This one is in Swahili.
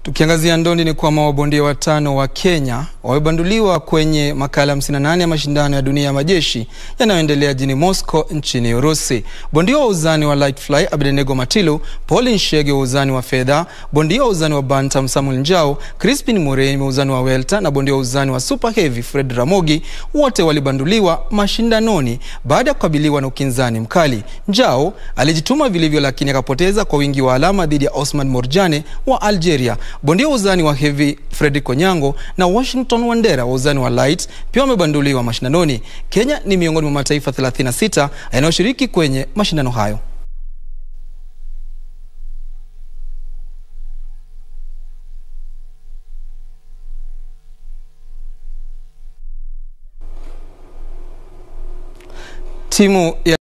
Tukiangazia ndondi ni kwamba mabondia watano wa Kenya wamebanduliwa kwenye makala 58 ya mashindano ya dunia ya majeshi yanayoendelea jijini Moscow nchini Urusi. Bondia wa uzani wa light fly Abednego Matilu, Paulin Shege wa uzani wa fedha, bondia wa uzani wa bantam Samuel Njau, Crispin Murray wa uzani wa welter na bondia wa uzani wa super heavy Fred Ramogi wote walibanduliwa mashindanoni baada ya kukabiliwa na ukinzani mkali. Njau alijituma vilivyo, lakini akapoteza kwa wingi wa alama dhidi ya Osman Morjane wa Algeria. Bondia wa uzani wa heavy Fredrick Onyango na Washington Wandera wa uzani wa light pia wamebanduliwa mashindanoni. Kenya ni miongoni mwa mataifa 36 yanayoshiriki kwenye mashindano hayo. Timu ya